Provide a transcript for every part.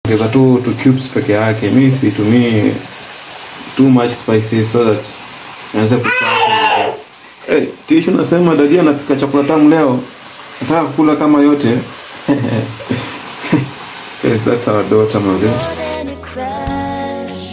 ongeza tu tu cubes peke yake. Mimi situmii too much spices so that naweza kupata. Eh, tishu nasema dadi anapika chakula tamu leo. Nataka kula kama yote. yes, that's our daughter, my dear. more than a crush.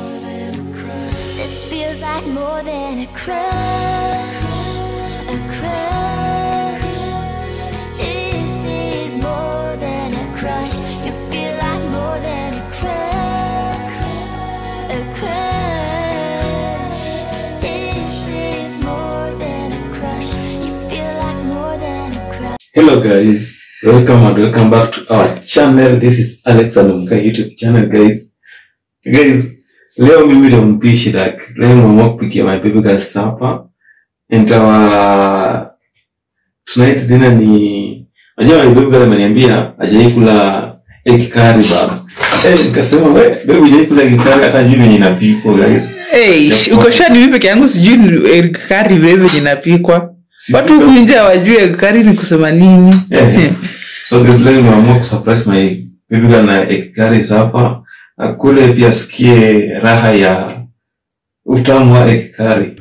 This feels like more than a crush. A crush. This is more than a crush. You feel like more than a crush. A crush. This is more than a crush. You feel like more than a crush. Hello guys, welcome and welcome back to our channel. This is Alex Anumka YouTube channel guys. Guys, leo mimi ndio mpishi like leo nimeamua kupikia my baby girl supper. And our tonight dinner ni unajua my baby girl ameniambia hajai kula egg curry baba. Eh, nikasema we baby hujai kula egg curry hata juu venye inapikwa guys. Hey, Ya uko kwa- sure ni mimi peke yangu sijui ni egg curry veve inapikwa. Watu huku nje hawajui egg curry ni kusema nini. Eh. So guys, leo nimeamua kusurprise my baby girl na egg curry supper. Akule pia asikie raha ya utamu wa egg curry.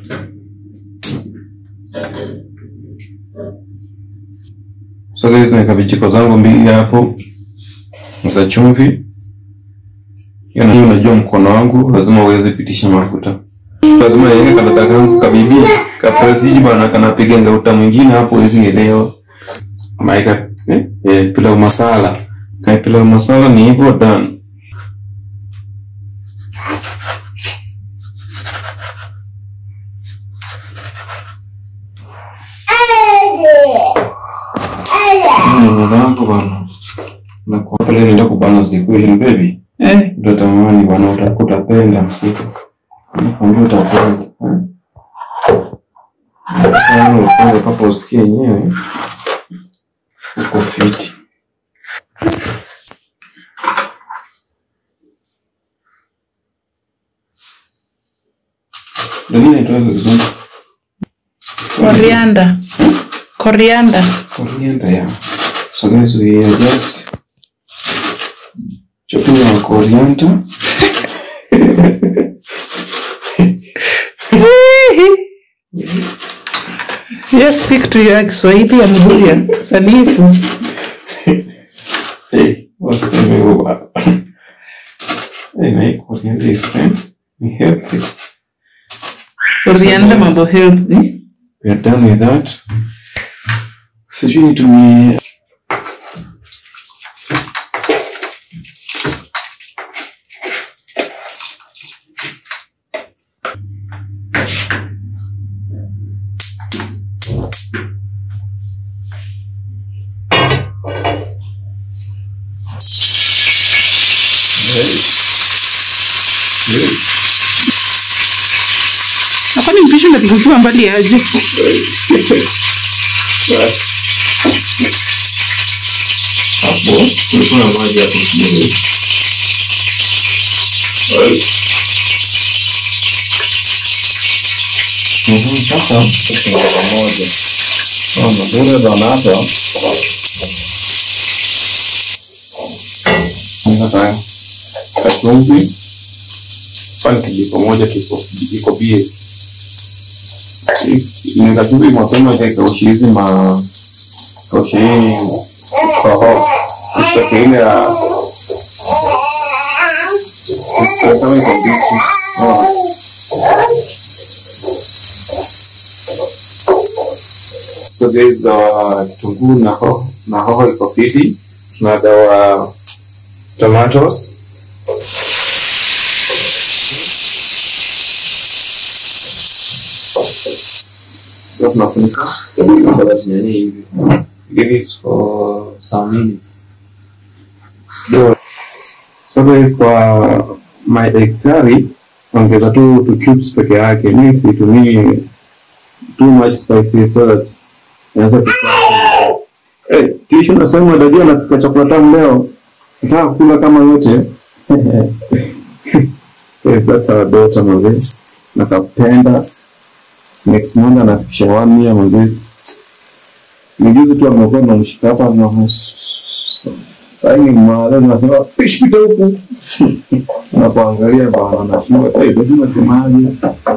So guys, naweka vijiko zangu mbili hapo za chumvi. Hiyo na- unajua mkono wangu lazima uweze pitisha mafuta. Lazima niweke kadaka kangu kabibi kapresiji bana kanapiga ngauta mwingine hapo hizi elewa. Maika eh, eh, pilau masala. Na pilau masala ni hivyo done. Mwanangu bana. Na kwa pale nenda kubana siku ile baby. Eh, Ndio tamani bwana uta- utapenda msiku. Nakwambia utapenda. eh. Sasa upende papa usikie yenyewe. Uko fiti. Ndio nini inaitwa vizuri? coriander. Coriander. Coriander, yeah. So guys, we are just chopping our coriander. Just stick to your Kiswahili ya Mburia. Sanifu. Hey, what's the name of that? Hey, my coriander is eh, ni healthy. Coriander mambo healthy. We are done with that. Sijui nitumie Na kwani mpishi unapika ukiwa mbali aje? hapo kulikuwa na maji hapo kidogo. Right. Mhm, Sasa tukiingia pamoja. Oh, mazuri bwana hapa. Sasa kachumvi kwani kijiko moja kiko kiko bie. Ni kachumvi mapema ikausha hizi ma kausha hii hoho usitake ile ya kama iko mbichi. Oh. So guys, dawa kitunguu na hoho na hoho iko fiti. Tuna dawa tomatoes. Ndio tunafunika kwa nyanya hivi. Give it for some minutes. Ndio. So guys, kwa my egg curry ongeza tu tu cubes peke yake. Mimi situmii too much spices so that inaweza kupata. Eh, kisha nasema dadi anapika chakula tamu leo. Nataka kula kama yote. yes, that's our daughter mzee. Nakapenda. Next month anafikisha one year mzee. Ni juzi tu amekuwa namshika hapa na Sasa mara nasema fish pita huku. Unapoangalia bwana nashinda eh ndio unasemaje?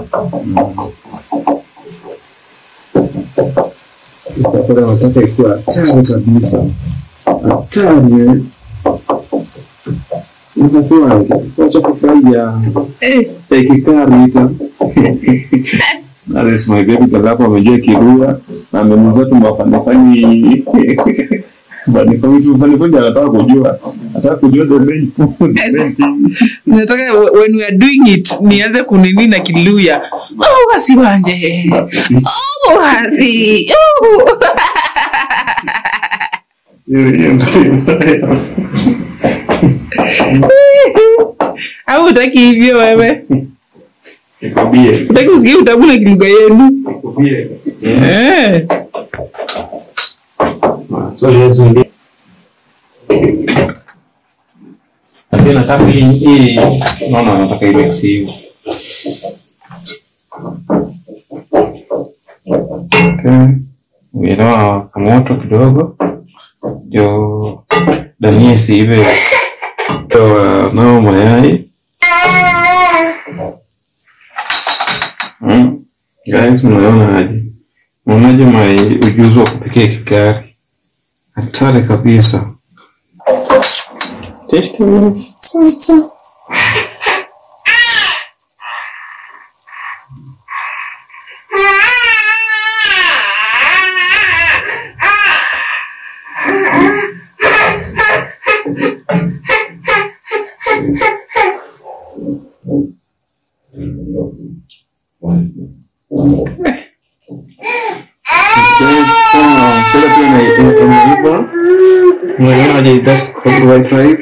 Sasa pale nataka ikuwa hatari kabisa. Hatari. eh. Nikasema acha kufurahia Eh, ikikarita Alisema hivi kwa hapo amejua kirua na amenunua tu mafanifani fanifani tu fanifani anataka kujua anataka kujua the main the main thing nataka when we are doing it nianze kunini na kiluya oh, wasi wanje oh, wasi oh. hiyo hiyo ndio au utaki hivyo wewe nikwambie utaki usikie utabu na kilugha yenu nikwambie eh. so yesu ndio lakini nataka hii hii naona nataka ile hiyo Okay. Uelewa kamoto kidogo ndio dania isiive. Toa nao mayai. Mm. Guys, mnaona aje? Mnaonaje mai ujuzi wa kupikia kikari? Hatari kabisa. Taste it. Guys, uh, sasa pia na imeiva. Mnaonaje that's called white rice?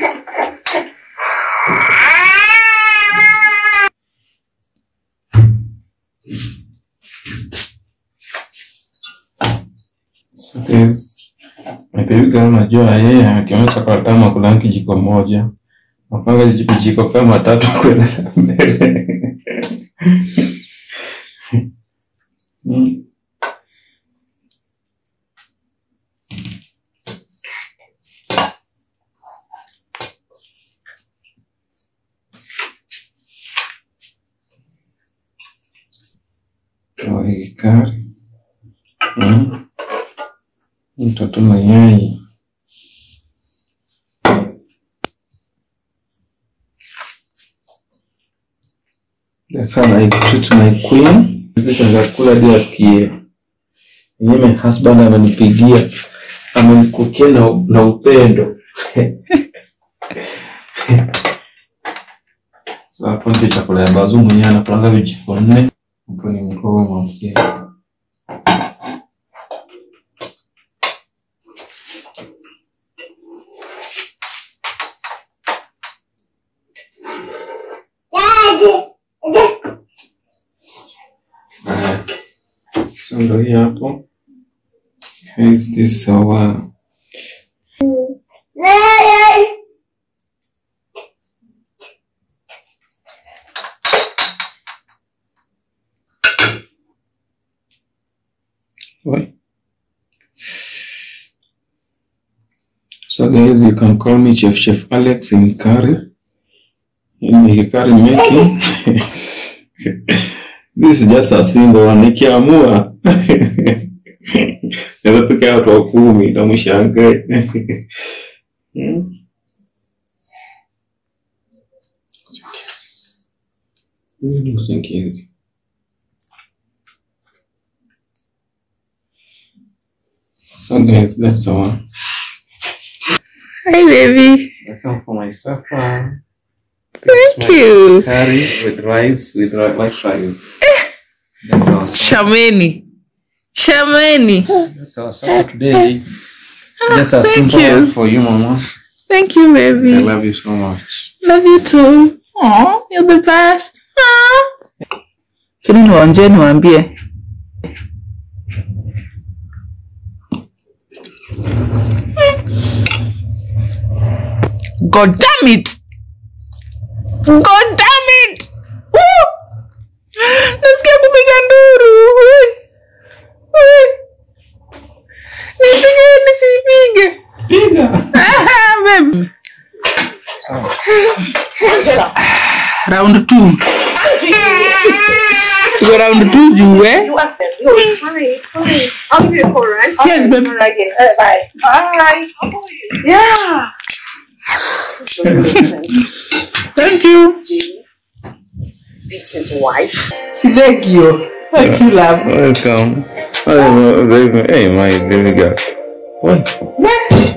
So guys, Maybe kama unajua yeye akionyesha kwa kama kula kijiko moja. Napanga vijiko kama tatu kwenda mbele. Mm. Kari. Mm. Mtoto mayai. That's how I treat my queen. Nataka kula hadi asikie. Yeye my husband amenipigia. Amenikukia na, na upendo. so hapo ndio chakula ya bazu mwenyewe anapanga vijiko nne. Hapo ni ngoma mkia. Haya. So ndio hii hapo. Is this our Oi. So guys, you can call me Chef Chef Alex in curry. In curry making. This is just a single one. Nikiamua naweza pika watu wa kumi na mshangae. Hmm? Hii ni usingizi. So guys, that's all. Hi, baby. Welcome for my supper. Thank you. Curry with rice with ri- white rice. That's our supper. Shameni. Shameni. That's our supper today. Just a thank simple you. one for you, Mama. Thank you, I baby. love you so much. Love you too. Aw, you're the best. Aw. Tuni niwaonje niwaambie. God damn it. God damn it. Woo! Nasikia kupiga nduru. Ui. Ui. Nipige nisipige. Piga. Ah, babe. Angela. round two tuko round two juu eh You ask them. No, it's fine. It's fine. I'll give you a call, right? Yes, babe. All right, again. All right, bye. Bye. Yeah. This doesn't make sense. thank you Jimmy beats his wife. silegio thank you love Welcome. Hey, my baby girl. What? Next.